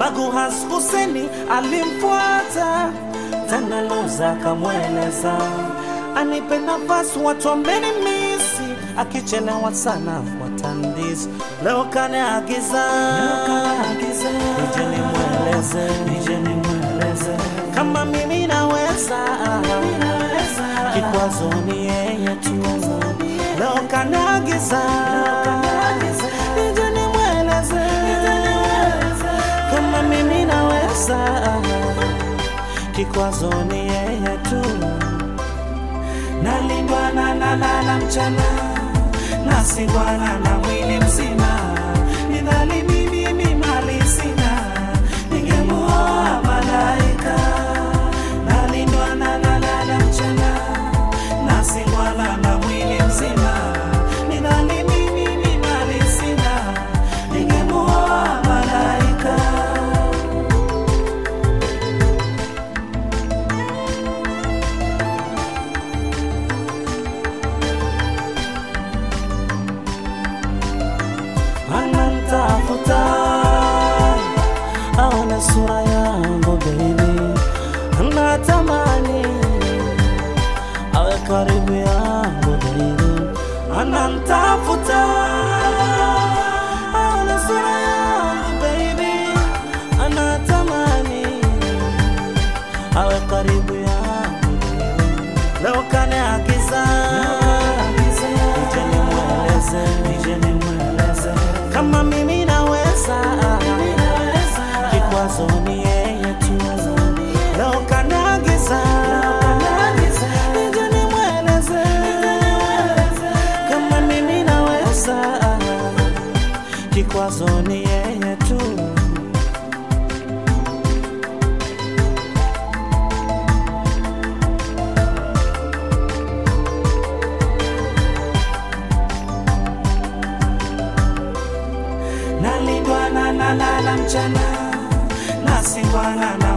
Maguhas Huseni alimfuata tena, Luza akamweleza anipe nafasi, watu wamenimisi, akichelewa sana watandisi. Leo kaniagiza nije nimweleze, nije nimweleze kama mimi naweza, kikwazo ni yeye tu. Leo kaniagiza nije nimweleze kama mimi naweza, kikwazo ni yeye tu. Nalindwa na nalala mchana, nasingwana na mwili mzima, nidhali mimi ni mali sina, ningemuoa malaika. Nalindwa na nalala mchana, nasingwana na mwili mzima, nidhali mimi ni mali sina, ningemuoa malaika. anamtafuta aone sura yangu baby, anatamani awe karibu yangu baby, anamtafuta aone sura yangu baby, anatamani awe karibu yangu baby. Leo kaniagiza nije nimweleze, nije nimweleze kama mimi naweza, kikwazo ni yeye tu. Leo kaniagiza nije nimweleze kama mimi naweza, kikwazo ni yeye tu. nalindwa na nalala mchana nasingwana na